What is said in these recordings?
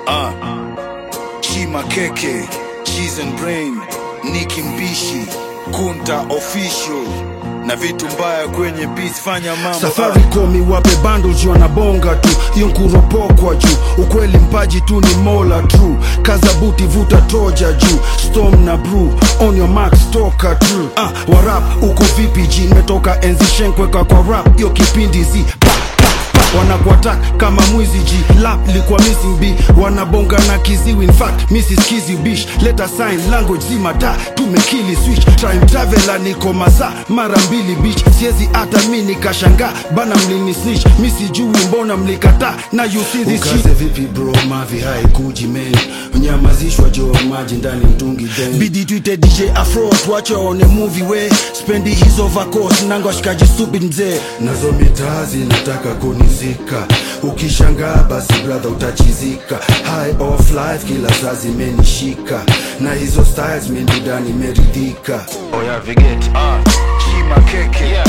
Ah. Chima Keke, Cheese and Brain, Nicki Mbishi, Kunta Official na vitu mbaya kwenye beats, fanya mambo safari komi wape bundles wanabonga tu hiyo nkuropokwa juu ukweli mpaji tu ni mola tu kaza buti vuta toja juu storm na brew on your marks toka true ah, warap uko vipi ji nimetoka enzi shenkweka kwa rap hiyo kipindi zi pa, pa, pa. wanakuatak kama mwizi ji lap likuwa missing b wanabonga na kiziwi in fact mrs kizi bish leta sign language zima da tumekili switch time traveler niko masaa mara mbili beach siezi hata mi nikashanga bana mlini snitch mi sijui mbona mlikataa na you see this shit. ukaze vipi bro mavi haikuji men nyamazishwa jo maji ndani mtungi then bidi tuite dj afro tuache waone movie we spendi hizo vacos nanga washikaji stupid mzee nazo mitaa zinataka kunizika ukishangaa basi brother utachizika high of life kila saa zimenishika na hizo styles mindudani meridhika oya vigeti ah. Chima Keke, yeah.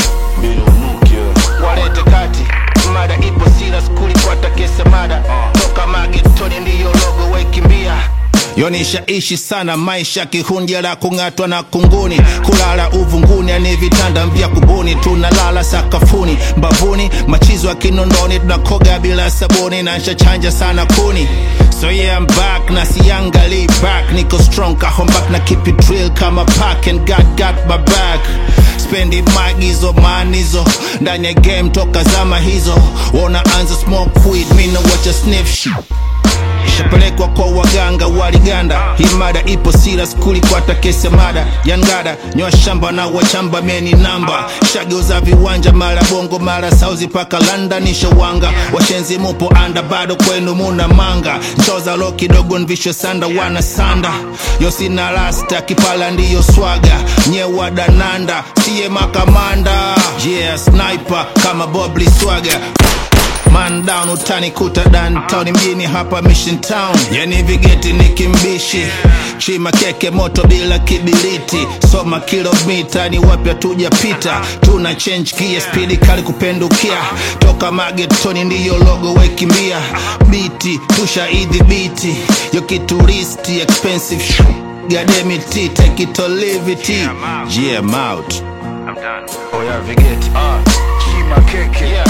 walete kati mada ipo sila skuli kwata kesa mada toka magetoni ndiyo logo waikimbia yonishaishi sana maisha kihundia la kung'atwa na kunguni kulala uvunguni ani vitanda vya kubuni tunalala sakafuni mbavuni machizo ya kinondoni tunakoga bila sabuni na nshachanja sana kuni so yeah I'm back na siangali back niko strong kahom back na keep it real kama pack and God got my back spendi magizo manizo ndani ya game toka zama hizo wanaanza smoke weed mina wacha sniff shit ishapelekwa kwa waganga waliganda hii mada ipo sila skuli kwata kesi ya mada yangada nyoa shamba na wachamba meni namba shageuza viwanja mara bongo mara sauzi paka london shawanga washenzi mupo anda bado kwenu muna manga nchoza lo kidogo nvisho sanda wana sanda yosina rasta kipala ndiyo swaga nyewa dananda siye makamanda yeah sniper kama bobli swaga Man down utanikuta downtown mjini hapa Mission Town, yani vigeti ni kimbishi, chima keke moto bila kibiriti, soma kilomita ni wapya tujapita, tuna change gear spidi kali kupendukia, toka magetoni ndiyo logo wekimbia, biti tushaidhibiti, yo kituristi expensive sh- gademiti take it or leave it, yeah I'm out. Oya vigeti Chima Keke, yeah.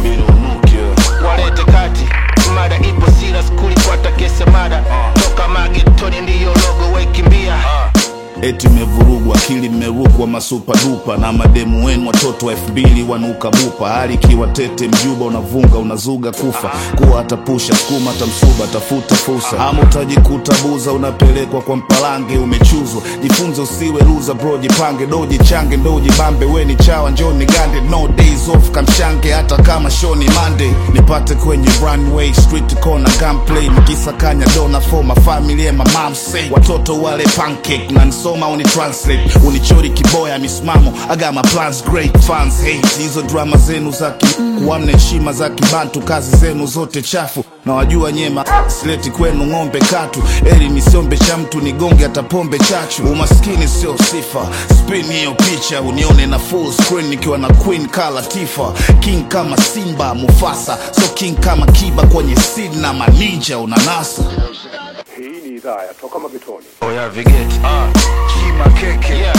walete kati mada ipo sila skuli kwata kesa mada toka magetoni ndiyo logo waikimbia eti mmevurugwa akili mmerukwa masupa dupa na mademu wenu watoto wa elfu mbili wanuka bupa hali ikiwa tete mjuba unavunga unazuga kufa kuwa atapusha skuma tamsuba tafuta fursa ama utajikuta buza unapelekwa kwa mpalange umechuzwa jifunze usiwe luza bro jipange doji change ndoji bambe weni chawa njoni gande no days off kamshange hata kama shoni monday nipate kwenye runway street corner gunplay nikisakanya dona for my family and my mom say watoto wale pancake na nisoma uni translate unichori kiboya misimamo I got my plans great fans hate hizo drama zenu za ki kuamna heshima za kibantu kazi zenu zote chafu na wajua nyema sileti kwenu ng'ombe katu eli nisiombe cha mtu nigonge hata pombe chachu umaskini sio sifa spin hiyo picha unione na full screen nikiwa na queen kala tifa king kama simba mufasa so king kama kiba kwenye sid na maninja unanasa Hii ni idhaa ya Toka Magetoni. oya vigeti Chima Keke, yeah.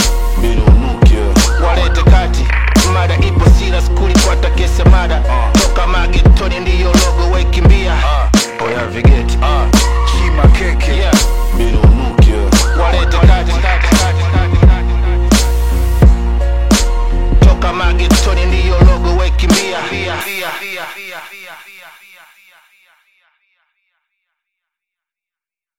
walete kati mada ipo sila skuli kwata kesa mada toka magetoni ndiyo logo waikimbia oya vigeti